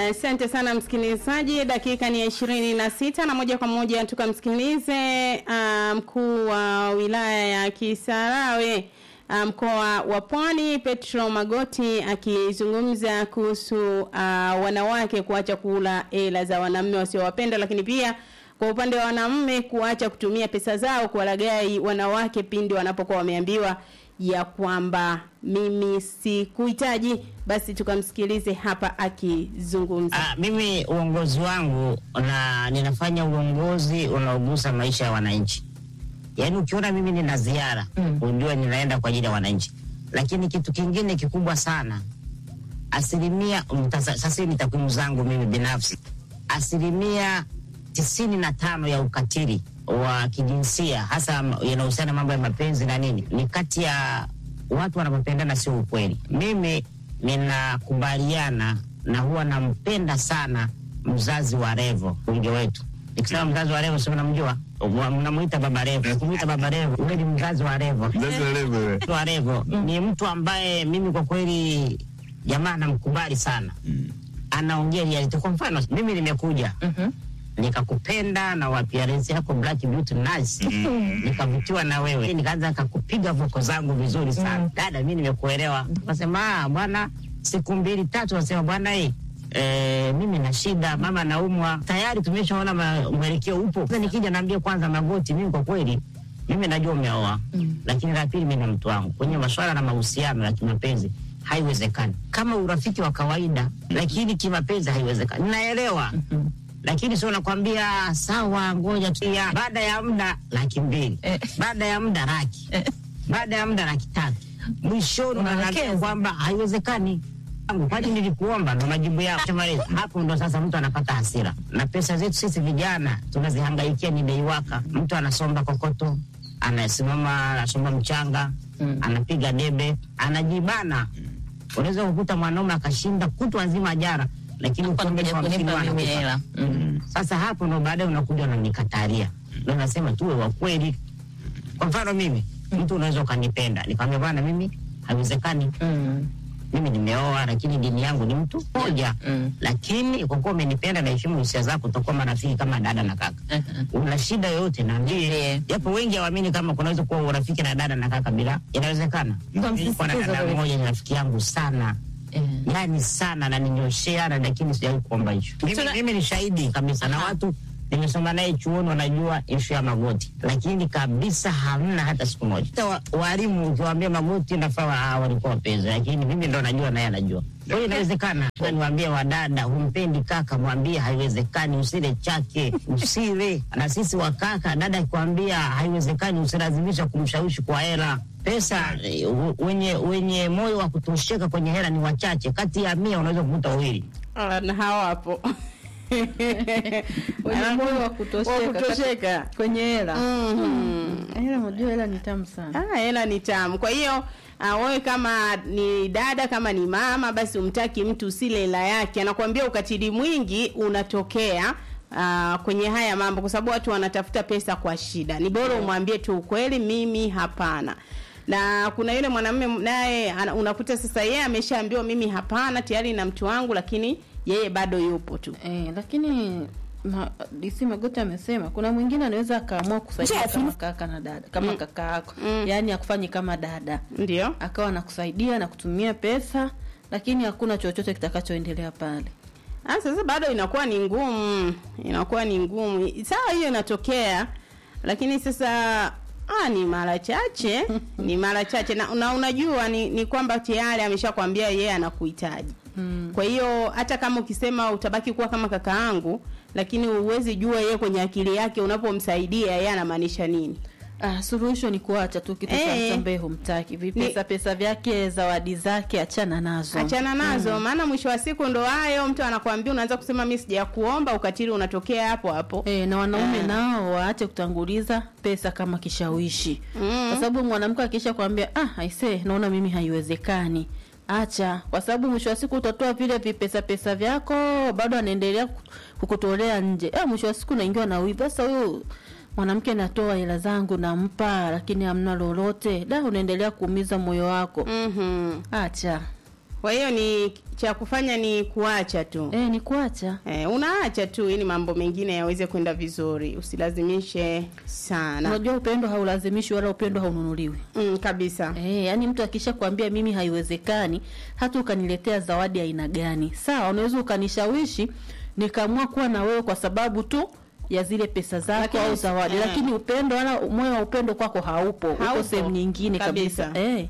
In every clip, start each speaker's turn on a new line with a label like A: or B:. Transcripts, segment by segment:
A: Asante uh, sana msikilizaji, dakika ni ya ishirini na sita na moja kwa moja tukamsikilize uh, mkuu wa wilaya ya Kisarawe uh, mkoa wa Pwani Petro Magoti akizungumza kuhusu uh, wanawake kuacha kula hela za wanaume wasiowapenda, lakini pia kwa upande wa wanaume kuacha kutumia pesa zao kuwalagai wanawake pindi wanapokuwa wameambiwa ya kwamba mimi sikuhitaji. Basi tukamsikilize hapa akizungumza.
B: Ah, mimi uongozi wangu na ninafanya uongozi unaogusa maisha ya wananchi. Yaani ukiona mimi nina ziara mm, ujue ninaenda kwa ajili ya wananchi. Lakini kitu kingine kikubwa sana, asilimia sasa, ni takwimu zangu mimi binafsi, asilimia tisini na tano ya ukatili wa kijinsia hasa yanahusiana mambo ya mapenzi na nini, ni kati ya watu wanapopendana, sio ukweli. Mimi ninakubaliana na huwa nampenda sana mzazi wa Revo, bunge wetu. Nikisema mzazi wa Revo, si mnamjua, mnamuita baba Revo. Kumuita baba Revo, ule ni mzazi wa Revo. Mzazi wa Revo ni mtu ambaye mimi kwa kweli jamaa namkubali sana, anaongea reality. Kwa mfano mimi nimekuja nikakupenda na appearance yako black beauty nice, nikavutiwa na wewe, nikaanza nikakupiga voko zangu vizuri sana dada, mimi nimekuelewa. Nasema bwana, siku mbili tatu, nasema bwana hii E, mimi na shida, mama naumwa, tayari tumeshaona mwelekeo upo. Sasa nikija naambia kwanza Magoti, mimi kwa kweli mimi najua umeoa mm, lakini la pili, mimi na mtu wangu kwenye masuala na mahusiano ya kimapenzi haiwezekani. Kama urafiki wa kawaida, lakini kimapenzi haiwezekani. Naelewa mm -hmm lakini sio nakwambia sawa, ngoja tu, baada ya muda laki mbili eh, baada ya muda laki eh, baada ya muda laki tatu mwishoni unaniambia kwamba haiwezekani. Kwani nilikuomba ndo majibu yao. Hapo ndo sasa mtu anapata hasira, na pesa zetu sisi vijana tunazihangaikia ni deiwaka. Mtu anasomba kokoto, anasimama, anasomba mchanga mm, anapiga debe, anajibana. Unaweza kukuta mwanaume akashinda kutwa nzima jara lakini hela mm. Sasa hapo ndo baadaye unakuja unanikataria, ndo nasema tuwe wa kweli. Kwa mfano mimi mm. mtu unaweza ukanipenda nikamwambia bwana, mimi haiwezekani mm. mimi nimeoa, lakini dini yangu ni mtu mmoja mm. lakini kwa kuwa umenipenda na heshimu hisia zako, tutakuwa marafiki kama dada na kaka. uh -huh. Una shida yoyote naambie, japo wengi hawaamini kama kunaweza kuwa urafiki na dada na kaka bila, inawezekana. Kwa dada mmoja ni rafiki yangu sana Mm. Yani sana na ninyosheana, lakini sijawahi kuomba hicho. Mimi, mimi ni shahidi kabisa na watu nimesoma naye chuoni wanajua ishu ya Magoti, lakini kabisa hamna hata siku moja. Hata walimu ukiwaambia Magoti nafaa walikuwa wapenzi, lakini mimi ndo najua naye anajua. Kwa hiyo inawezekana. Niwaambie wadada, humpendi kaka, mwambie haiwezekani, usile chake, usile na sisi wakaka. Dada akikwambia haiwezekani, usilazimisha kumshawishi kwa hela pesa wenye wenye moyo wa kutosheka kwenye hela ni wachache, kati ya mia unaweza kukuta wawili
A: na hawapo
C: wenye moyo wa kutosheka kwenye hela. Hela, unajua hela ni tamu sana.
A: Ah, hela ni tamu. Kwa hiyo uh, wewe kama ni dada, kama ni mama, basi umtaki mtu usile hela yake. Anakuambia ukatili mwingi unatokea Uh, kwenye haya mambo kwa sababu watu wanatafuta pesa kwa shida. Ni bora umwambie tu ukweli, mimi hapana. Na kuna yule mwanamume naye unakuta sasa yeye ameshaambiwa mimi hapana tayari na mtu wangu, lakini yeye bado yupo tu
C: eh, lakini ma, DC Magoti amesema kuna mwingine anaweza akaamua kusaidia kama kaka na dada kama mm. kaka yako mm. yani akufanye kama dada,
A: ndio
C: akawa anakusaidia na kutumia pesa, lakini hakuna chochote kitakachoendelea pale.
A: Ah, sasa bado inakuwa ni ngumu, inakuwa ni ngumu. Sawa, hiyo inatokea, lakini sasa ah, ni mara chache ni mara chache na, na unajua ni, ni kwamba tayari ameshakwambia yeye anakuhitaji. Hmm. Kwa hiyo hata kama ukisema utabaki kuwa kama kaka yangu, lakini uwezi jua yeye kwenye akili yake unapomsaidia yeye anamaanisha nini.
C: Ah, suluhisho ni kuacha tu kitu cha
A: Eh.
C: mtambe humtaki. Vipesa pesa vyake, zawadi zake achana nazo.
A: achana nazo maana mwisho wa siku ndo hayo mtu anakuambia unaanza kusema mimi sijakuomba ukatili unatokea hapo hapo
C: E, na wanaume
A: Eh.
C: nao waache kutanguliza pesa kama kishawishi
A: Mm.
C: kwa sababu mwanamke akisha kwambia ah, aise naona mimi haiwezekani acha kwa sababu mwisho wa siku utatoa vile vipesa pesa vyako bado anaendelea ku- kukutolea nje eh, mwisho wa siku naingiwa na wivu sasa huyu mwanamke natoa hela zangu nampa lakini hamna lolote da unaendelea kuumiza moyo wako
A: Mhm.
C: acha
A: Kwa hiyo ni cha kufanya ni kuacha tu.
C: Eh, ni kuacha.
A: Eh, unaacha tu ili mambo mengine yaweze kwenda vizuri, usilazimishe sana.
C: Unajua upendo haulazimishi wala upendo haununuliwi.
A: Mm, kabisa.
C: Eh, yani mtu akisha kuambia mimi haiwezekani, hata ukaniletea zawadi aina gani, sawa, unaweza ukanishawishi nikaamua kuwa na wewe kwa sababu tu ya zile pesa zako
A: Lakini
C: au
A: usi-
C: zawadi,
A: eh.
C: lakini upendo wala moyo wa upendo kwako haupo, uko
A: Haupo.
C: sehemu nyingine kabisa,
A: Kabisa.
C: Eh.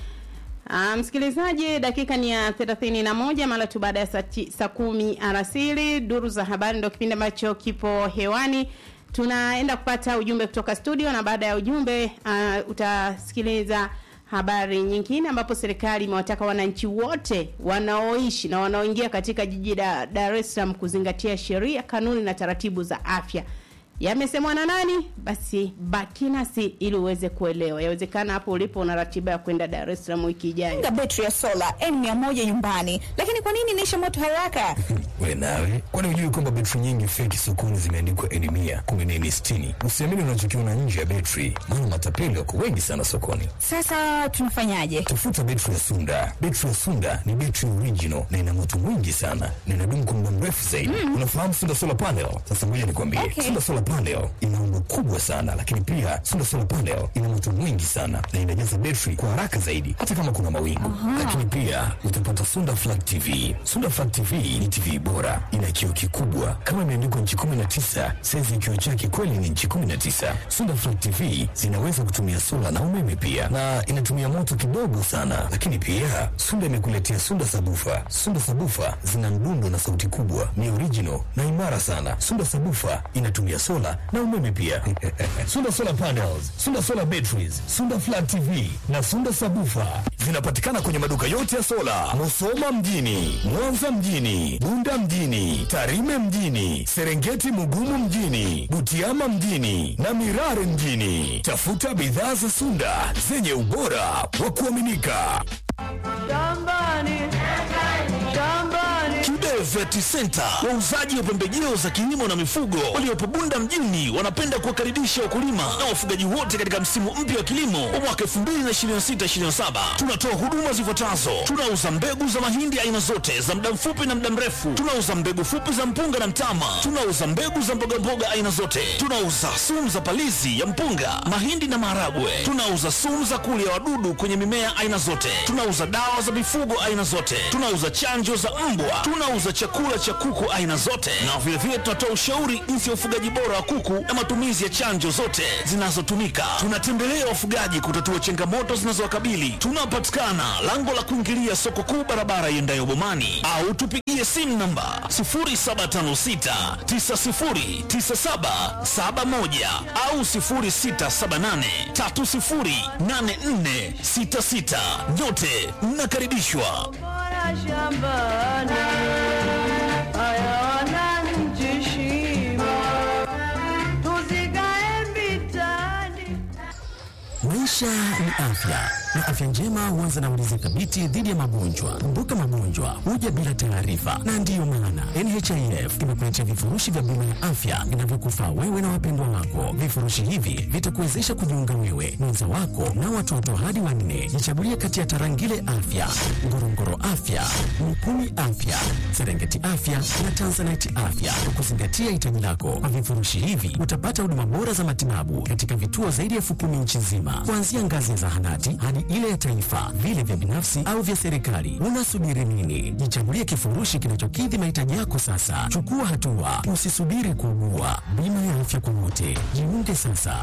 A: Ah, msikilizaji, dakika ni ya thelathini na moja mara tu baada ya saa ti- saa kumi alasiri. Duru za habari ndio kipindi ambacho kipo hewani. Tunaenda kupata ujumbe kutoka studio, na baada ya ujumbe uh, utasikiliza habari nyingine, ambapo serikali imewataka wananchi wote wanaoishi na wanaoingia katika jiji la Dar es Salaam kuzingatia sheria, kanuni na taratibu za afya. Yamesemwa na nani? Basi baki nasi ili uweze kuelewa. Yawezekana hapo ulipo una ratiba ya kwenda Dar es Salaam wiki ijayo.
D: Funga betri ya sola N100 nyumbani, lakini kwa nini inaisha moto haraka?
E: We nawe, kwani hujui kwamba betri nyingi feki sokoni zimeandikwa N mia kumi na nne sitini? Usiamini unachokiona nje ya betri, maana matapeli wako wengi sana sokoni.
D: Sasa tunafanyaje?
E: Tafuta betri ya Sunda. Betri ya Sunda ni betri original na ina moto mwingi sana na inadumu kwa muda mrefu zaidi. Unafahamu Sunda solar panel? Sasa ngoja nikwambie,
D: Okay.
E: Sunda solar panel ina umbo kubwa sana, lakini pia Sunda solar panel ina moto mwingi sana na inajaza betri kwa haraka zaidi, hata kama kuna mawingu. Lakini pia utapata Sunda flat TV. Sunda flat TV ni TV bora, ina kioo kikubwa kama imeandikwa nchi 19, saizi kioo chake kweli ni nchi 19. Sunda flat TV zinaweza kutumia sola na umeme pia, na inatumia moto kidogo sana. Lakini pia Sunda imekuletea Sunda sabufa. Sunda sabufa zina mdundo na sauti kubwa, ni original na imara sana. Sunda sabufa inatumia sola na umeme pia. Sunda solar panels, Sunda solar batteries, Sunda flat TV na Sunda sabufa zinapatikana kwenye maduka yote ya sola, Musoma mjini, Mwanza mjini, Bunda mjini, Tarime mjini, Serengeti Mugumu mjini, Butiama mjini na Mirare mjini. Tafuta bidhaa za Sunda zenye ubora wa kuaminika.
F: Kibe Vet Center, wauzaji wa pembejeo za kilimo na mifugo waliopo Bunda mjini, wanapenda kuwakaribisha wakulima na wafugaji wote katika msimu mpya wa kilimo wa mwaka 2026/2027. Tunatoa huduma zifuatazo: tunauza mbegu za mahindi aina zote za muda mfupi na muda mrefu, tunauza mbegu fupi za mpunga na mtama, tunauza mbegu za mbogamboga aina zote, tunauza sumu za palizi ya mpunga, mahindi na maharagwe, tunauza sumu za kulia wadudu kwenye mimea aina zote, tunauza dawa za mifugo aina zote, tunauza chanjo za mbwa, tunauza chakula cha kuku aina zote, na vilevile tunatoa ushauri jinsi ya ufugaji bora wa kuku na matumizi ya chanjo zote zinazotumika. Tunatembelea wafugaji kutatua changamoto zinazowakabili. Tunapatikana lango la kuingilia soko kuu, barabara iendayo Bomani, au tupigie simu namba 0756909771 au 0678308466. Nyote mnakaribishwa.
G: Maisha ni afya na afya njema huanza na ulinzi thabiti dhidi ya magonjwa. Kumbuka, magonjwa huja bila taarifa, na ndiyo maana NHIF imekuletea vifurushi vya bima ya afya vinavyokufaa wewe na wapendwa wako. Vifurushi hivi vitakuwezesha kujiunga wewe, mwenza wako na watoto hadi wanne. Jichagulie kati ya Tarangire Afya, Ngorongoro Afya, Mikumi Afya, Serengeti Afya na Tanzanite Afya kwa kuzingatia hitaji lako. Kwa vifurushi hivi utapata huduma bora za matibabu katika vituo zaidi ya elfu kumi nchi nzima, kuanzia ngazi ya zahanati hadi ile ya taifa, vile vya binafsi au vya serikali. Unasubiri nini? Jichagulie kifurushi kinachokidhi mahitaji yako sasa. Chukua hatua, usisubiri kuugua. Bima ya afya kwa wote, jiunge sasa.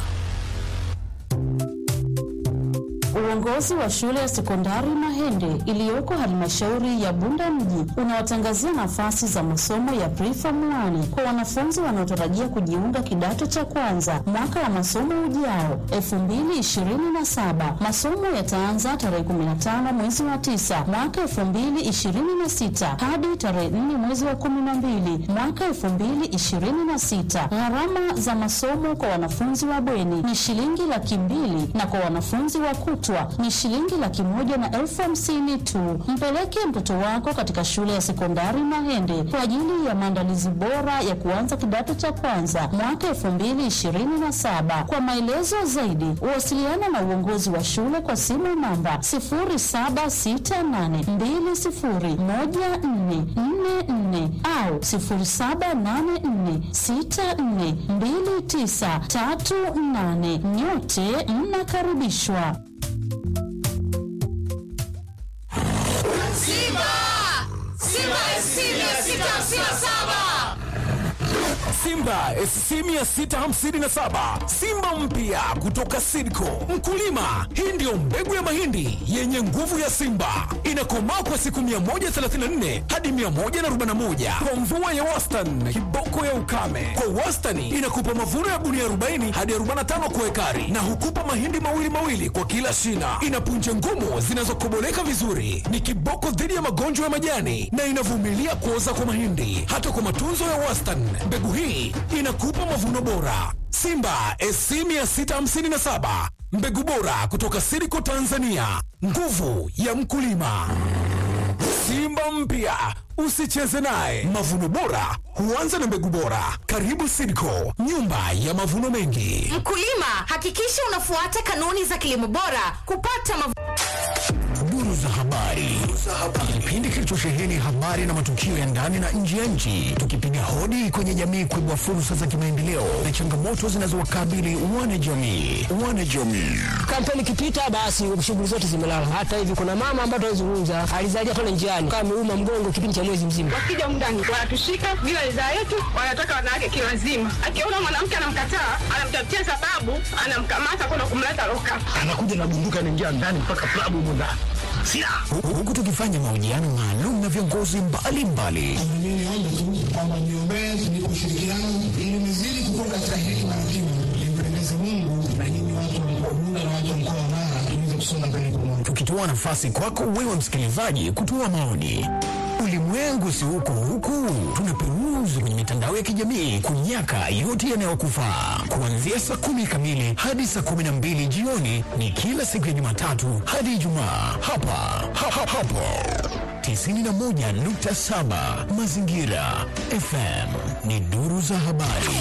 H: Uongozi wa shule ya sekondari Mahende iliyoko halmashauri ya Bunda mji unawatangazia nafasi za masomo ya preform 1 kwa wanafunzi wanaotarajia kujiunga kidato cha kwanza mwaka wa masomo ujao 2027. Masomo yataanza tarehe 15 mwezi wa 9 mwaka 2026 hadi tarehe 4 mwezi wa 12 mwaka 2026. Gharama za masomo kwa wanafunzi wa bweni ni shilingi laki mbili na kwa wanafunzi wa kutwa kutwa ni shilingi laki moja na elfu hamsini tu. Mpeleke mtoto wako katika shule ya sekondari Mahende kwa ajili ya maandalizi bora ya kuanza kidato cha kwanza mwaka elfu mbili ishirini na saba. Kwa maelezo zaidi, wasiliana na uongozi wa shule kwa simu namba 0768201444 au 0784642938. Nyote mnakaribishwa.
E: Simba SC 657 Simba mpya kutoka Sidco. Mkulima, hii ndiyo mbegu ya mahindi yenye nguvu ya Simba, inakomaa kwa siku 134 hadi 141 kwa mvua ya wastani, kiboko ya ukame. Kwa wastani inakupa mavuno ya gunia 40 hadi 45 kwa ekari, na hukupa mahindi mawili mawili kwa kila shina. Ina punje ngumu zinazokoboleka vizuri, ni kiboko dhidi ya magonjwa ya majani na inavumilia kuoza kwa mahindi. Hata kwa matunzo ya wastani, mbegu hii inakupa mavuno bora. Simba SC 657 mbegu bora kutoka Siriko Tanzania, nguvu ya mkulima. Simba mpya usicheze naye. Mavuno bora huanza na mbegu bora. Karibu Sidco, nyumba ya mavuno mengi.
I: Mkulima, hakikisha unafuata kanuni za kilimo bora kupata mavuno
E: Duru za habari, kipindi kilichosheheni habari na matukio ya ndani na nje ya nchi, tukipiga hodi kwenye jamii kuibua fursa za kimaendeleo na changamoto zinazowakabili wanajamii. Wanajamii
J: kampeni ikipita, basi shughuli zote zimelala. Hata hivi kuna mama ambaye tunazungumza alizalia pale njiani, kama ameuma mgongo kipindi cha mwezi mzima.
K: Wakija mndani wanatushika bila ridhaa yetu, wanataka wanawake kilazima. Akiona mwanamke anamkataa, anamtafutia sababu, anamkamata kwenda kumleta loka.
F: anakuja na bunduki anaingia ndani mpaka klabu humo ndani
E: huku tukifanya mahojiano maalum na viongozi mbalimbali
L: Mimi niombe tu kwamba niombee ni ushirikiano ili nizidi kukua katika hekima na kima, nimpendeze Mungu na nyinyi watu wa mkoa Bunda na watu wa mkoa wa Mara tuweze kusonga mbele pamoja.
E: tukitoa nafasi kwako wewe msikilizaji kutoa maoni. Ulimwengu si huko huku, tunaperuzi kwenye mitandao ya kijamii kunyaka yote yanayokufaa. Kuanzia saa kumi kamili hadi saa kumi na mbili jioni ni kila siku ya Jumatatu hadi Ijumaa hapa ha, ha, hapo 91.7 Mazingira FM ni duru za habari.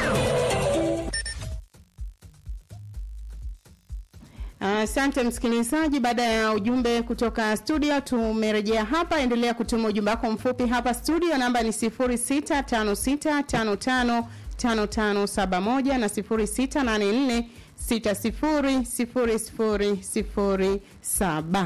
A: Asante msikilizaji, baada ya ujumbe kutoka studio tumerejea hapa. Endelea kutuma ujumbe wako mfupi hapa studio, namba ni 0656555571 na 0684600007.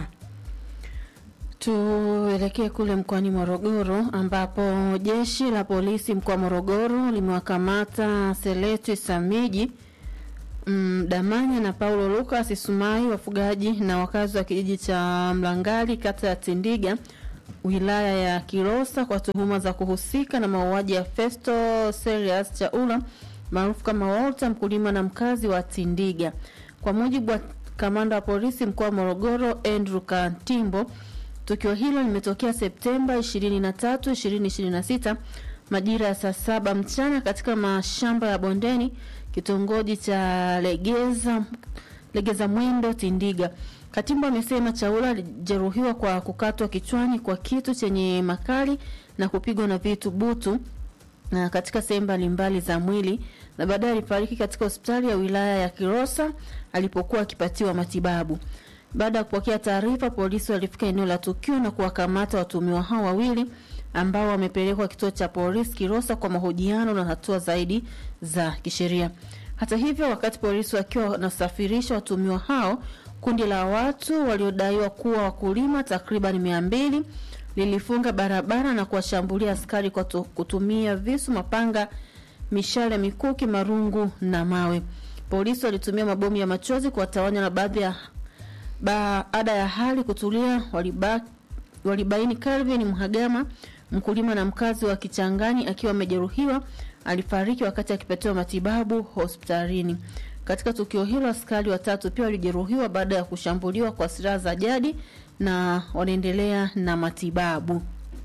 C: Tuelekee kule mkoani Morogoro ambapo jeshi la polisi mkoa wa Morogoro limewakamata Seleti Samiji mm, Damanya na Paulo Lucas Sumai, wafugaji na wakazi wa kijiji cha Mlangali, kata ya Tindiga, wilaya ya Kilosa, kwa tuhuma za kuhusika na mauaji ya Festo Serious Chaula maarufu kama Walter, mkulima na mkazi wa Tindiga. Kwa mujibu wa kamanda wa polisi mkoa wa Morogoro Andrew Kantimbo, tukio hilo limetokea Septemba 23, 2026 majira ya saa saba mchana katika mashamba ya bondeni kitongoji cha Legeza Legeza Mwendo Tindiga. Katimbo amesema Chaula alijeruhiwa kwa kukatwa kichwani kwa kitu chenye makali na kupigwa na vitu butu na katika sehemu mbalimbali za mwili na baadaye alifariki katika hospitali ya wilaya ya Kilosa alipokuwa akipatiwa matibabu. Baada ya kupokea taarifa, polisi walifika eneo la tukio na kuwakamata watuhumiwa hao wawili ambao wamepelekwa kituo cha polisi Kilosa kwa mahojiano na hatua zaidi za kisheria. Hata hivyo, wakati polisi wakiwa wanasafirisha watuhumiwa hao, kundi la watu waliodaiwa kuwa wakulima takriban mia mbili lilifunga barabara na kuwashambulia askari kwa tu- kutumia visu, mapanga, mishale, mikuki, marungu na mawe. Polisi walitumia mabomu ya machozi kuwatawanya na baadhi ya baada ya hali kutulia waliba, walibaini Calvin Mhagama mkulima na mkazi wa Kichangani akiwa amejeruhiwa alifariki wakati akipatiwa matibabu hospitalini. Katika tukio hilo askari watatu pia walijeruhiwa baada ya kushambuliwa kwa silaha za jadi na wanaendelea na matibabu.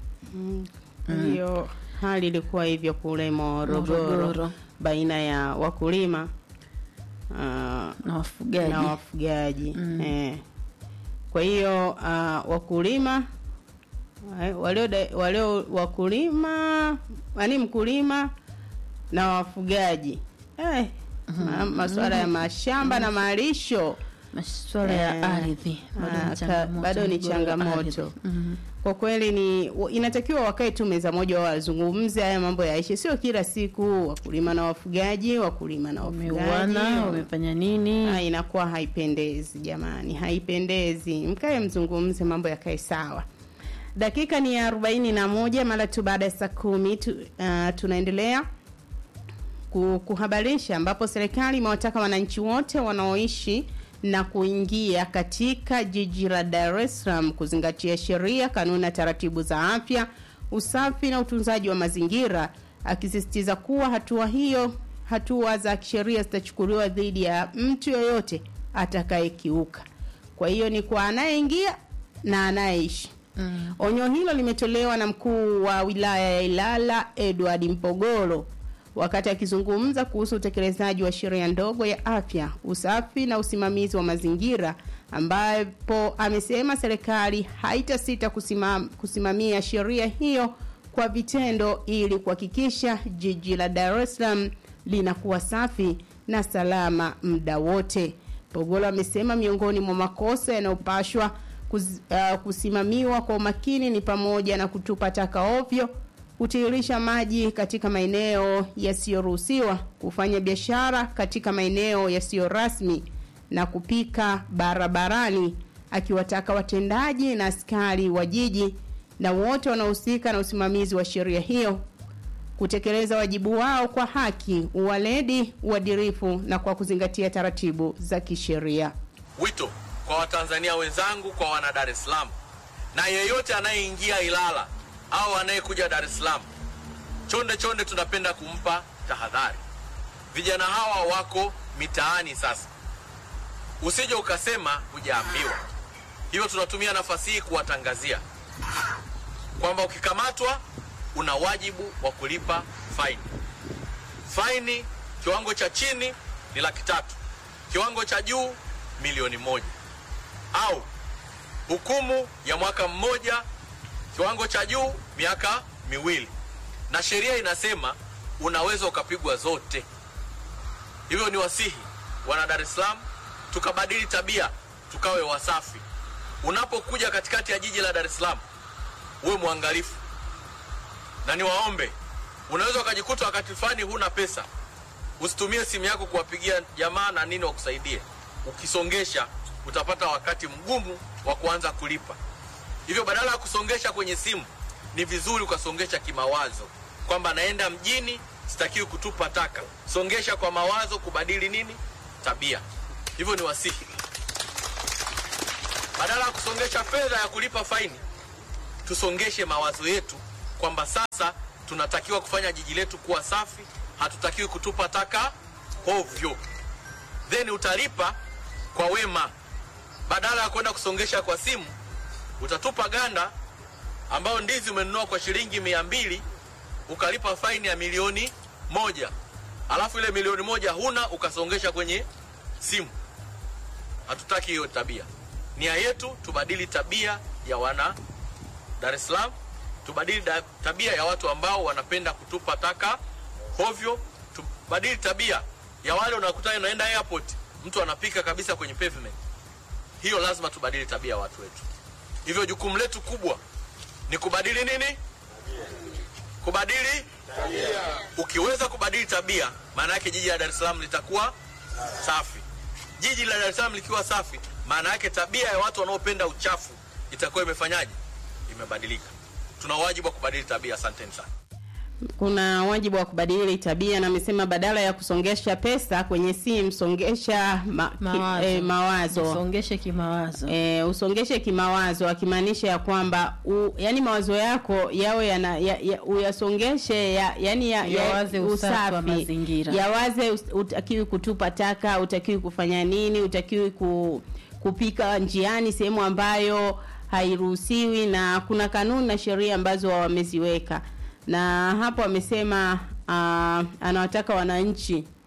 A: Hiyo hali ilikuwa hivyo kule Morogoro,
C: Morogoro.
A: baina ya wakulima uh,
C: na wafugaji
A: na wafugaji eh. Kwa hiyo uh, wakulima eh, walio da- walio wakulima yani mkulima na wafugaji eh, ma, masuala ya mashamba na malisho
C: masuala ya ardhi bado ni
A: ah, ka-
C: changamoto,
A: bado ni
C: migogoro ya
A: changamoto
C: ardhi. Mhm.
A: kwa kweli ni wa- inatakiwa wakae tu meza moja wazungumze haya mambo yaishe, sio kila siku wakulima na wafugaji, wakulima na wafugaji
C: Wameuana, wamefanya nini?
A: Ah, inakuwa haipendezi jamani, haipendezi. Mkae mzungumze, mambo yakae sawa. Dakika ni ya arobaini na moja mara tu baada ya saa kumi tu, uh, tunaendelea ku- kuhabarisha ambapo serikali imewataka wananchi wote wanaoishi na kuingia katika jiji la Dar es Salaam kuzingatia sheria, kanuni na taratibu za afya, usafi na utunzaji wa mazingira, akisisitiza kuwa hatua hiyo hatua za kisheria zitachukuliwa dhidi ya mtu yoyote atakayekiuka. Kwa hiyo ni kwa anayeingia na anayeishi. Mm. Onyo hilo limetolewa na mkuu wa wilaya ya Ilala Edward Mpogolo wakati akizungumza kuhusu utekelezaji wa sheria ndogo ya afya, usafi na usimamizi wa mazingira, ambapo amesema serikali haitasita kusimam, kusimamia sheria hiyo kwa vitendo ili kuhakikisha jiji la Dar es Salaam linakuwa safi na salama muda wote. Pogolo amesema miongoni mwa makosa yanayopashwa kuz, uh, kusimamiwa kwa umakini ni pamoja na kutupa taka ovyo, kutiririsha maji katika maeneo yasiyoruhusiwa, kufanya biashara katika maeneo yasiyo rasmi na kupika barabarani, akiwataka watendaji na askari wa jiji na wote wanaohusika na usimamizi wa sheria hiyo kutekeleza wajibu wao kwa haki, uwaledi, uadilifu na kwa kuzingatia taratibu za kisheria.
M: Wito kwa Watanzania wenzangu, kwa wana Dar es Salaam na yeyote anayeingia Ilala au anayekuja Dar es Salaam, chonde chonde, tunapenda kumpa tahadhari. Vijana hawa wako mitaani sasa, usije ukasema hujaambiwa. Hivyo tunatumia nafasi hii kuwatangazia kwamba ukikamatwa una wajibu wa kulipa faini. Faini kiwango cha chini ni laki tatu, kiwango cha juu milioni moja, au hukumu ya mwaka mmoja, kiwango cha juu miaka miwili, na sheria inasema unaweza ukapigwa zote. Hivyo ni wasihi wana Dar es Salaam tukabadili tabia, tukawe wasafi. Unapokuja katikati ya jiji la Dar es Salaam uwe mwangalifu, na niwaombe, unaweza ukajikuta wakati fulani huna pesa, usitumie simu yako kuwapigia jamaa na nini wakusaidie. Ukisongesha utapata wakati mgumu wa kuanza kulipa. Hivyo badala ya kusongesha kwenye simu, ni vizuri ukasongesha kimawazo, kwamba naenda mjini, sitakiwi kutupa taka. Songesha kwa mawazo, kubadili nini tabia. Hivyo ni wasihi, badala ya kusongesha fedha ya kulipa faini, tusongeshe mawazo yetu kwamba sasa tunatakiwa kufanya jiji letu kuwa safi, hatutakiwi kutupa taka hovyo, then utalipa kwa wema. Badala ya kwenda kusongesha kwa simu, utatupa ganda ambayo ndizi umenunua kwa shilingi mia mbili ukalipa faini ya milioni moja alafu ile milioni moja huna ukasongesha kwenye simu. Hatutaki hiyo tabia. Nia yetu tubadili tabia ya wana Dar es Salaam, tubadili da, tabia ya watu ambao wanapenda kutupa taka hovyo, tubadili tabia ya wale unakuta unaenda airport, mtu anapika kabisa kwenye pavement. Hiyo lazima tubadili tabia ya watu wetu. Hivyo jukumu letu kubwa ni kubadili nini? Kubadili tabia. Ukiweza kubadili tabia, maana yake jiji la Dar es Salaam litakuwa safi. Jiji la Dar es Salaam likiwa safi, maana yake tabia ya watu wanaopenda uchafu itakuwa imefanyaje? Imebadilika. Tuna wajibu wa kubadili tabia. Asanteni sana.
A: kuna wajibu wa kubadili tabia na amesema badala ya kusongesha pesa kwenye simu songesha ma,
C: Mawazo.
A: Ki, eh, mawazo
C: Usongeshe kimawazo
A: eh, usongeshe kimawazo akimaanisha ya kwamba u, yani mawazo yako yawe yana ya, ya, uyasongeshe ya, yani ya, ya,
C: Yawaze usafi wa mazingira.
A: yawaze us- utakiwi kutupa taka utakiwi kufanya nini utakiwi ku, kupika njiani sehemu ambayo hairuhusiwi na kuna kanuni na sheria ambazo wameziweka na hapo amesema uh, anawataka wananchi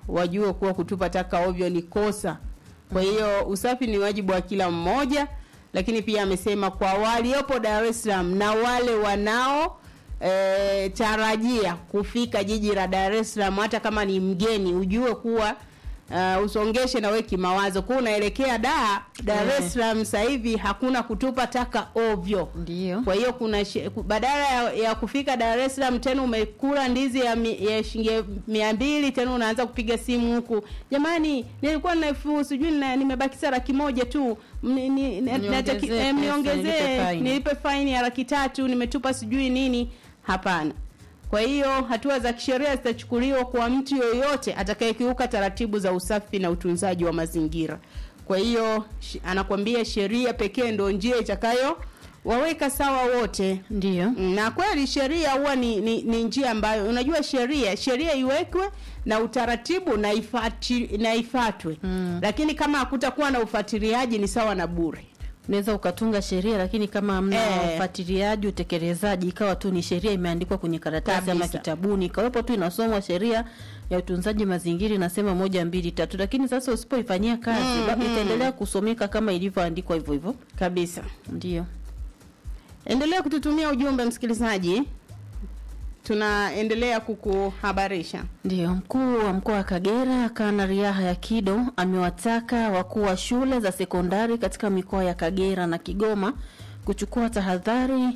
A: wajue kuwa kutupa taka ovyo ni kosa. Kwa hiyo usafi ni wajibu wa kila mmoja, lakini pia amesema kwa waliopo Dar es Salaam na wale wanao e, tarajia kufika jiji la Dar es Salaam, hata kama ni mgeni, ujue kuwa uh, usongeshe na wewe kimawazo kuwa unaelekea da Dar
C: Eh.
A: es Salaam sasa hivi hakuna kutupa taka ovyo.
C: Ndio.
A: Kwa hiyo kuna shi- ku- badala ya, ya kufika Dar es Salaam tena umekula ndizi ya, mi, ya shilingi mia mbili tena unaanza kupiga simu huku, jamani, nilikuwa na elfu sijui na- nimebakisha laki moja tu Mni- ni- na-
C: Niongezee
A: nataki-
C: pesa,
A: eh,
C: nilipe
A: mniongezee
C: faini.
A: nilipe faini ya laki tatu nimetupa sijui nini. Hapana. Kwa hiyo hatua za kisheria zitachukuliwa kwa mtu yoyote atakayekiuka taratibu za usafi na utunzaji wa mazingira. Kwa hiyo sh- anakwambia sheria pekee ndio njia itakayo waweka sawa wote.
C: Ndio.
A: Na kweli sheria huwa ni, ni, ni njia ambayo unajua sheria sheria iwekwe na utaratibu na ifati, na ifatwe. Lakini kama hakutakuwa na ufuatiliaji ni sawa na bure.
C: unaweza ukatunga sheria lakini kama hamna
A: Eh.
C: ufuatiliaji utekelezaji ikawa tu ni sheria imeandikwa kwenye karatasi ama
A: Kabisa.
C: kitabuni ikawepo tu inasomwa sheria ya utunzaji mazingira inasema moja mbili tatu lakini sasa usipoifanyia kazi
A: Mhm.
C: mm itaendelea kusomeka kama ilivyoandikwa hivyo hivyo
A: kabisa
C: ndio
A: Endelea kututumia ujumbe msikilizaji, tunaendelea kukuhabarisha.
C: Ndio, mkuu wa mkoa wa Kagera Kanali Yahya Kido amewataka wakuu wa shule za sekondari katika mikoa ya Kagera na Kigoma kuchukua tahadhari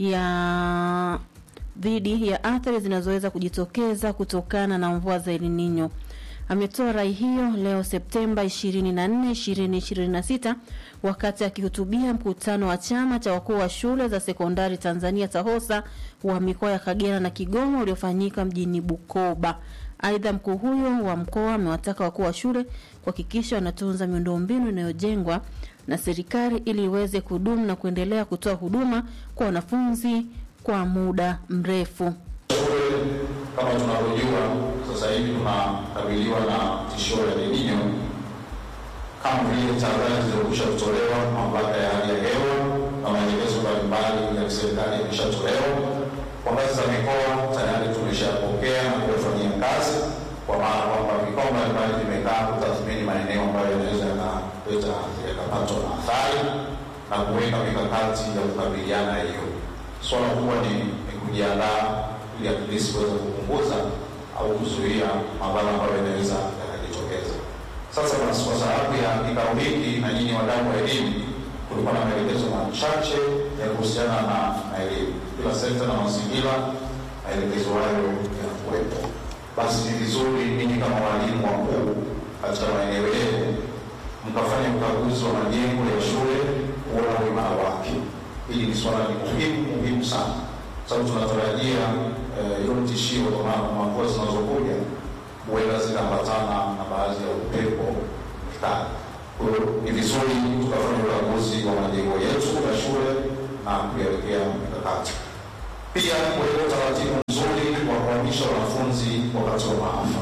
C: ya dhidi ya athari zinazoweza kujitokeza kutokana na mvua za El Nino. Ametoa rai hiyo leo Septemba 24, 2026 wakati akihutubia mkutano wa chama cha wakuu wa shule za sekondari Tanzania TAHOSA wa mikoa ya Kagera na Kigoma uliofanyika mjini Bukoba. Aidha, mkuu huyo wa mkoa amewataka wakuu wa shule kuhakikisha wanatunza miundombinu inayojengwa na serikali ili iweze kudumu na kuendelea kutoa huduma kwa wanafunzi kwa muda mrefu.
N: Kama tunavyojua sasa hivi tunakabiliwa na tishio la El Nino kama vile tahadhari zilizokwisha kutolewa na mamlaka ya hali ya hewa na maelekezo mbalimbali ya kiserikali yameshatolewa. Kwa ngazi za mikoa tayari tumeshapokea na kuyafanyia kazi, kwa maana kwamba mikoa mbalimbali vimekaa kutathmini maeneo ambayo yanaweza yakaleta yakapatwa na athari na kuweka mikakati ya kukabiliana na hiyo. Swala kubwa ni, ni kujiandaa ili at least kuweza kupunguza au kuzuia madhara ambayo yanaweza yakajitokeza. Sasa basi, kwa sababu ya kikao hiki na nyinyi wadau wa elimu, kulikuwa na maelekezo machache ya kuhusiana na na elimu. Kila sekta na mazingira, maelekezo hayo yanakuwepo. Basi ni vizuri ninyi kama walimu wakuu katika maeneo yenu mkafanya ukaguzi wa majengo ya shule kuona uimara wake. Hili ni swala ni muhimu muhimu sana, sababu tunatarajia eh, hilo tishio kwa maana kwa mvua zinazokuja huenda zikaambatana na baadhi ya upepo mkali. Kwa hiyo ni vizuri tukafanya ukaguzi wa majengo yetu ya shule na kuyawekea mikakati. Pia kuweka utaratibu mzuri wa kuhamisha wanafunzi wakati wa maafa.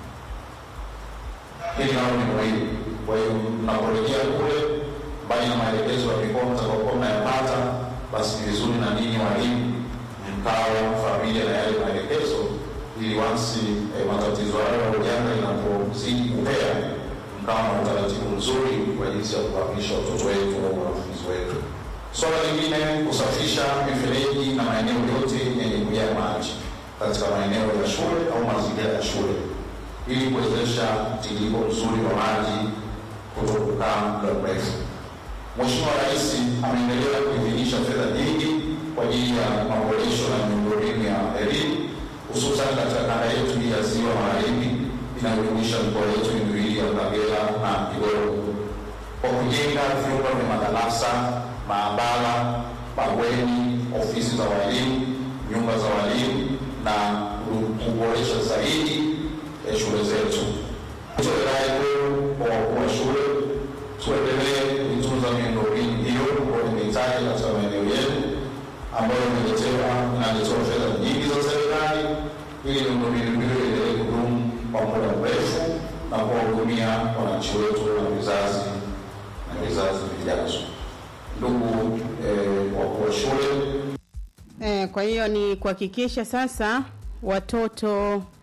N: Hili nalo ni muhimu. Kwa hiyo mnaporejea kule, mbali na maelekezo ya mikoa mtakaokuwa mnayapata, basi ni vizuri na ninyi walimu mkawa familia na yale maelekezo, ili wansi eh, matatizo hayo au janga linapozidi kupea, mkawa na utaratibu mzuri kwa jinsi ya kuhamisha watoto wetu au wanafunzi wetu. Swala lingine, kusafisha mifereji na maeneo yote yenye kujaa maji katika maeneo ya shule au mazingira ya shule ili kuwezesha mtiririko mzuri wa maji kutokukaa muda mrefu. Mheshimiwa Rais ameendelea kuidhinisha fedha nyingi kwa ajili ya maboresho na miundombinu ya elimu hususan katika kanda yetu hii ya Ziwa Magharibi inayojumuisha mikoa yetu miwili ya Kagera na Kigoma kwa kujenga vyumba vya madarasa, maabara, mabweni, ofisi za walimu, nyumba za walimu na kuboresha zaidi ya shule zetu. Nitoe rai kwenu kwa wakuu wa shule, tuendelee kuitunza miundombinu hiyo ambayo nimehitaji katika maeneo yetu ambayo imeletewa inaletewa fedha nyingi za serikali ili miundombinu hiyo iendelee kudumu kwa muda mrefu na kuwahudumia wananchi wetu na vizazi na vizazi vijazo. Ndugu eh, wakuu wa shule
A: Eh, kwa hiyo ni kuhakikisha sasa watoto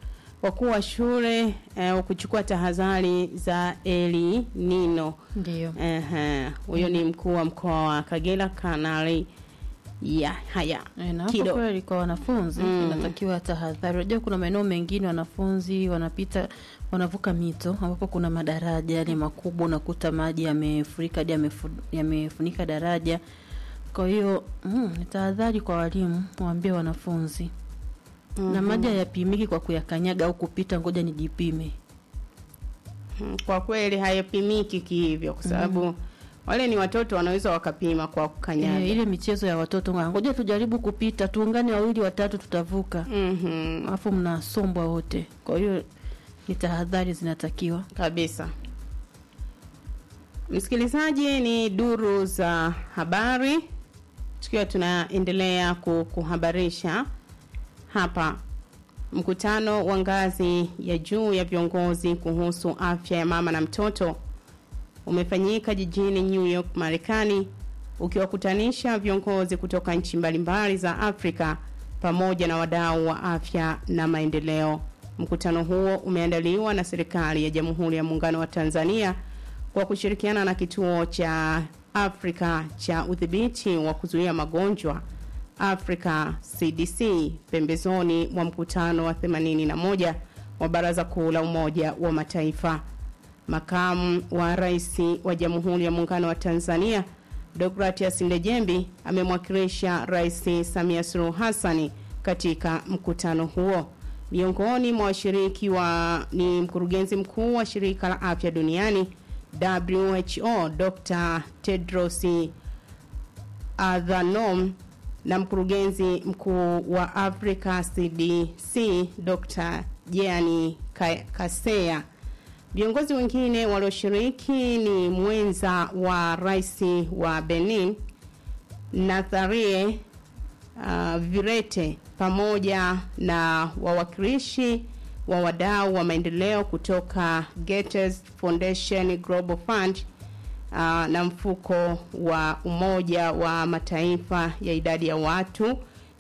A: wakuu wa shule eh, kuchukua tahadhari za eli nino
C: ndio
A: Ehe, huyo ni mkuu wa mkoa wa Kagera Kanali ya haya
C: E, na hapo
A: Kido.
C: kweli kwa wanafunzi
A: Mm.
C: inatakiwa tahadhari. Unajua kuna maeneo mengine wanafunzi wanapita wanavuka mito ambapo kuna madaraja yale makubwa, unakuta maji yamefurika hadi yamefu- yamefunika daraja. Kwa hiyo mm, ni tahadhari kwa walimu, waambie wanafunzi na
A: Mhm.
C: maji hayapimiki kwa kuyakanyaga au kupita, ngoja nijipime.
A: Mm, kwa kweli hayapimiki kihivyo kwa sababu wale ni watoto wanaweza wakapima kwa kukanyaga
C: E, ile michezo ya watoto nga- ngoja tujaribu kupita, tuungane wawili watatu, tutavuka.
A: Mhm.
C: Alafu mnasombwa wote. Kwa hiyo ni tahadhari zinatakiwa
A: kabisa. Msikilizaji, ni duru za habari, tukiwa tunaendelea ku- kuhabarisha hapa. Mkutano wa ngazi ya juu ya viongozi kuhusu afya ya mama na mtoto umefanyika jijini New York, Marekani, ukiwakutanisha viongozi kutoka nchi mbalimbali za Afrika pamoja na wadau wa afya na maendeleo. Mkutano huo umeandaliwa na serikali ya Jamhuri ya Muungano wa Tanzania kwa kushirikiana na kituo cha Afrika cha udhibiti wa kuzuia magonjwa Africa CDC pembezoni mwa mkutano wa 81 wa Baraza Kuu la Umoja wa Mataifa. Makamu wa Rais wa Jamhuri ya Muungano wa Tanzania Deogratias Ndejembi amemwakilisha Rais Samia Suluhu Hassan katika mkutano huo. Miongoni mwa washiriki wa ni mkurugenzi mkuu wa shirika la afya duniani WHO Dr. Tedros Adhanom na mkurugenzi mkuu wa Africa CDC Dr. Jeani Ka- Kaseya. Viongozi wengine walioshiriki ni mwenza wa rais wa Benin Natharie uh, Virete pamoja na wawakilishi wa wadau wa maendeleo kutoka Gates Foundation Global Fund uh, na mfuko wa Umoja wa Mataifa ya idadi ya watu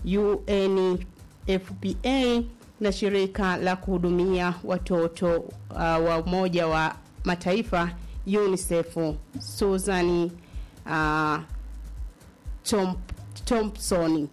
A: UNFPA na shirika la kuhudumia watoto uh, wa Umoja wa Mataifa UNICEF Susan uh, Tom, Thompson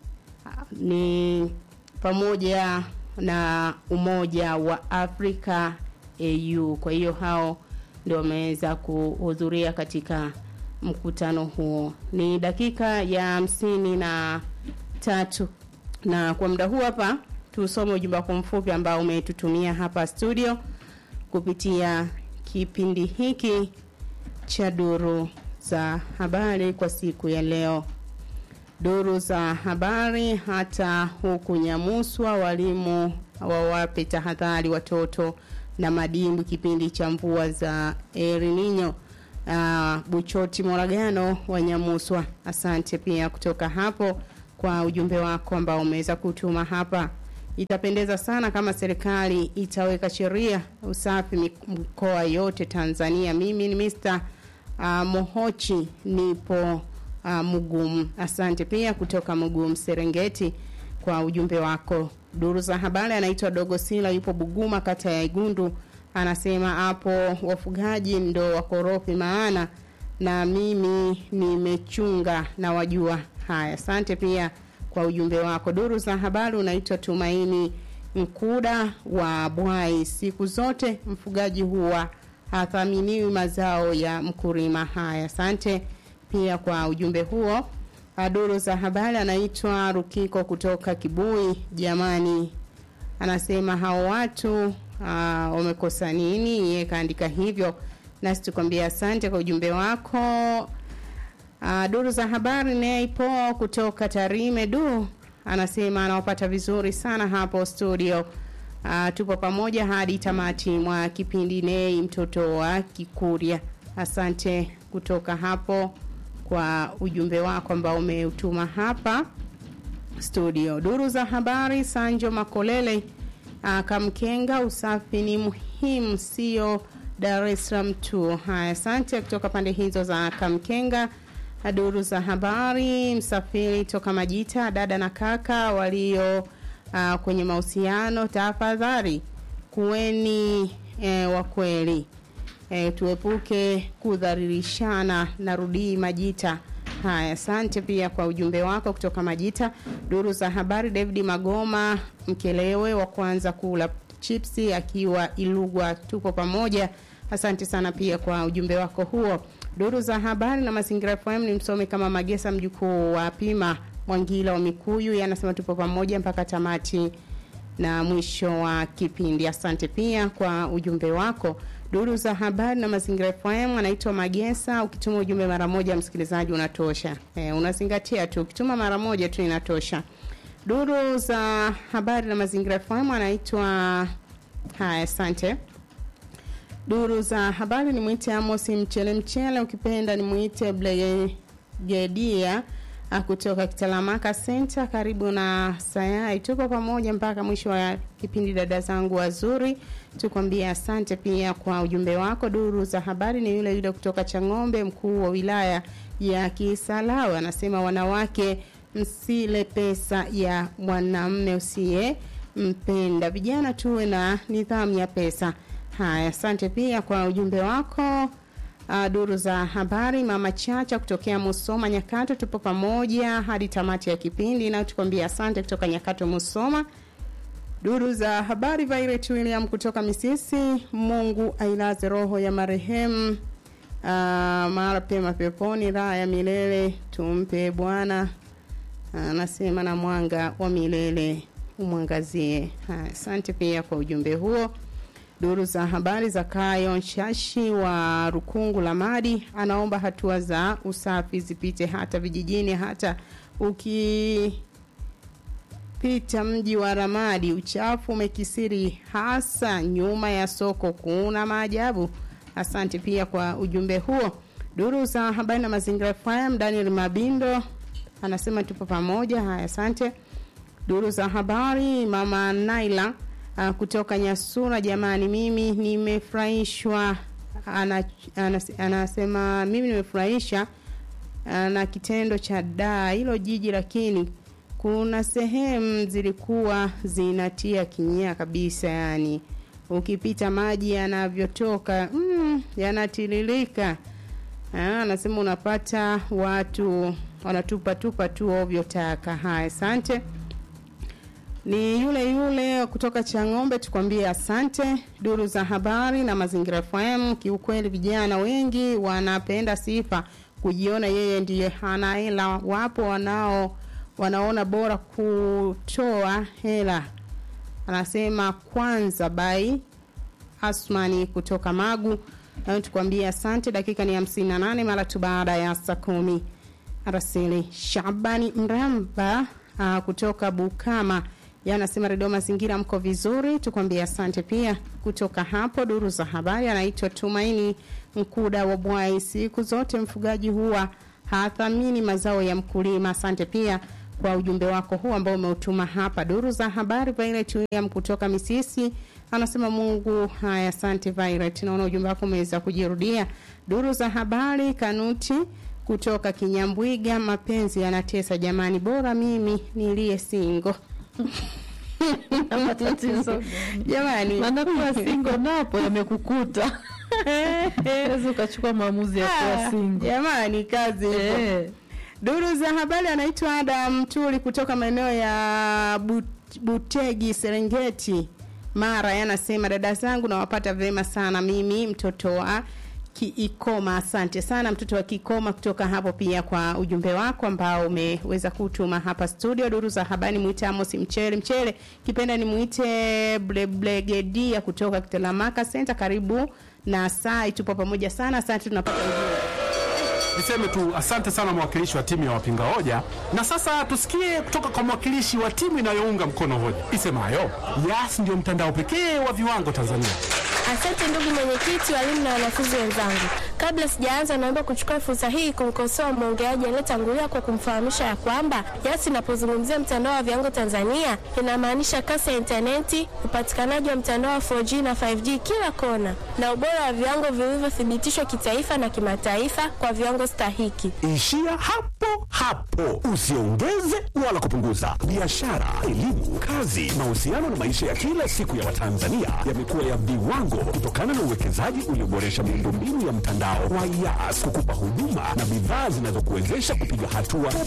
A: ni pamoja na Umoja wa Afrika AU. Kwa hiyo hao ndio wameweza kuhudhuria katika mkutano huo. Ni dakika ya hamsini na tatu na kwa muda huu hapa tusome ujumbe wako mfupi ambao umetutumia hapa studio kupitia kipindi hiki cha duru za habari kwa siku ya leo. Duru za habari hata huku Nyamuswa, walimu wawape tahadhari watoto na madimbu kipindi cha mvua za El Nino. Uh, Buchoti Moragano wa Nyamuswa, asante pia kutoka hapo kwa ujumbe wako ambao umeweza kutuma hapa. Itapendeza sana kama serikali itaweka sheria usafi mik- mikoa yote Tanzania. Mimi ni Mr. Uh, Mohochi nipo uh, Mugumu. Asante pia kutoka Mugumu Serengeti kwa ujumbe wako. Duru za habari anaitwa Dogo Sila yupo Buguma kata ya Igundu anasema hapo wafugaji ndo wakorofi maana na mimi nimechunga na wajua haya. Asante pia kwa ujumbe wako. Duru za habari unaitwa Tumaini Mkuda wa Bwai. Siku zote mfugaji huwa hathaminiwi mazao ya mkulima. Haya, asante pia kwa ujumbe huo. Ah, Duru za habari anaitwa Rukiko kutoka Kibui. Jamani, anasema hao watu ah, wamekosa nini? Yeye kaandika hivyo, nasi tukwambia asante kwa ujumbe wako. Uh, duru za habari Neipo kutoka Tarime du anasema anawapata vizuri sana hapo studio. Uh, tupo pamoja hadi tamati mwa kipindi Nei mtoto wa Kikuria. Asante kutoka hapo kwa ujumbe wako ambao umeutuma hapa studio. Duru za habari Sanjo Makolele uh, Kamkenga, usafi ni muhimu, sio Dar es Salaam tu. Haya, asante kutoka pande hizo za Kamkenga. Duru za habari msafiri toka Majita, dada na kaka walio uh, kwenye mahusiano, tafadhali kuweni e, wa kweli e, tuepuke kudhalilishana. Narudii Majita. Haya, asante pia kwa ujumbe wako kutoka Majita. Duru za habari, David Magoma Mkelewe wa kwanza kula chipsi akiwa Ilugwa, tuko pamoja. Asante sana pia kwa ujumbe wako huo. Duru za habari na mazingira FM ni msome kama Magesa mjukuu wa Pima Mwangila wa Mikuyu, yanasema tupo pamoja mpaka tamati na mwisho wa kipindi. Asante pia kwa ujumbe wako. Duru za habari na mazingira FM anaitwa Magesa. Ukituma ujumbe mara moja, msikilizaji, unatosha. E, unazingatia tu, ukituma mara moja tu inatosha. Duru za habari na mazingira FM anaitwa haya, asante. Duru za habari ni mwite Amos Mchele Mchele, ukipenda ni mwite Blegedia kutoka Kitalamaka Center karibu na Sayai. Tuko pamoja mpaka mwisho wa kipindi, dada zangu wazuri, tukwambia asante pia kwa ujumbe wako. Duru za habari ni yule yule kutoka Chang'ombe, mkuu wa wilaya ya Kisarawe anasema, wanawake msile pesa ya mwanamme usiye mpenda, vijana tuwe na nidhamu ya pesa. Haya, asante pia kwa ujumbe wako. Uh, duru za habari mama Chacha kutokea Musoma Nyakato, tupo pamoja hadi tamati ya kipindi na tukwambia asante kutoka Nyakato Musoma. Duru za habari Violet William kutoka Misisi, Mungu ailaze roho ya marehemu uh, mara pema peponi, raha ya milele tumpe Bwana, anasema uh, na mwanga wa milele umwangazie. Asante pia kwa ujumbe huo. Duru za habari za Kayo Nshashi wa Rukungu la Madi anaomba hatua za usafi zipite hata vijijini, hata ukipita mji wa Ramadi uchafu umekisiri, hasa nyuma ya soko. Kuna maajabu. Asante pia kwa ujumbe huo. Duru za habari na mazingira FM, Daniel Mabindo anasema tupo pamoja. Haya, asante. Duru za habari mama Naila Uh, kutoka Nyasura, jamani, mimi nimefurahishwa. Ana, anas, anasema mimi nimefurahisha uh, na kitendo cha daa hilo jiji, lakini kuna sehemu zilikuwa zinatia kinyaa kabisa, yani ukipita maji yanavyotoka mm, yanatiririka. Anasema unapata watu wanatupa tupa tu ovyo taka. Haya, asante ni yule yule kutoka Chang'ombe, tukwambie asante. Duru za habari na mazingira FM, kiukweli vijana wengi wanapenda sifa, kujiona yeye ndiye hana hela. Wapo wanao wanaona bora kutoa hela. Anasema kwanza bai Asmani kutoka Magu, na tukwambie asante. Dakika ni hamsini na nane mara tu baada ya saa kumi. Arasili Shabani Mramba uh, kutoka Bukama yanasema redio mazingira mko vizuri, tukwambia asante pia. Kutoka hapo duru za habari, anaitwa Tumaini Mkuda wa Bwai. Siku zote mfugaji huwa hathamini mazao ya mkulima. Asante pia kwa ujumbe wako huu ambao umeutuma hapa. Duru za habari, Violet William kutoka Misisi anasema Mungu. Haya, asante Violet, naona ujumbe wako umeweza kujirudia. Duru za habari, Kanuti kutoka Kinyambwiga, mapenzi yanatesa jamani, bora mimi niliye singo
C: matatizo
A: jamani,
C: maana kuwa singo napo yamekukuta wezi ukachukua maamuzi ya kuwa singo
A: jamani, kazi
C: Eh.
A: Duru za habari anaitwa Adam Tuli kutoka maeneo ya But- Butegi, Serengeti, Mara. Yanasema dada zangu nawapata vema sana, mimi mtoto wa Kiikoma. Asante sana mtoto wa Kiikoma kutoka hapo, pia kwa ujumbe wako ambao umeweza kutuma hapa studio. Duru za habari mwite Amos Mchele Mchele, kipenda ni mwite Blegedia kutoka Kitelamaka Center, karibu na Sai, tupo pamoja sana. Asante, tunapata ujumbe
O: Niseme tu asante sana mwakilishi wa timu ya wapinga hoja, na sasa tusikie kutoka kwa mwakilishi wa timu inayounga mkono hoja isemayo Yas ndio mtandao pekee wa viwango Tanzania.
P: Asante ndugu mwenyekiti, walimu na wanafunzi wenzangu. Kabla sijaanza, naomba kuchukua fursa hii kumkosoa mwongeaji aliyetangulia kwa kumfahamisha ya kwamba YAS inapozungumzia mtandao wa viwango Tanzania inamaanisha kasi ya intaneti, upatikanaji wa mtandao wa 4G na 5G kila kona, na ubora wa viwango vilivyothibitishwa kitaifa na kimataifa kwa viwango stahiki.
Q: Ishia hapo hapo, usiongeze wala kupunguza. Biashara, elimu, kazi, mahusiano na maisha ya kila siku ya Watanzania yamekuwa ya viwango kutokana na uwekezaji ulioboresha miundombinu ya mtandao wa YAS kukupa huduma na bidhaa zinazokuwezesha kupiga hatua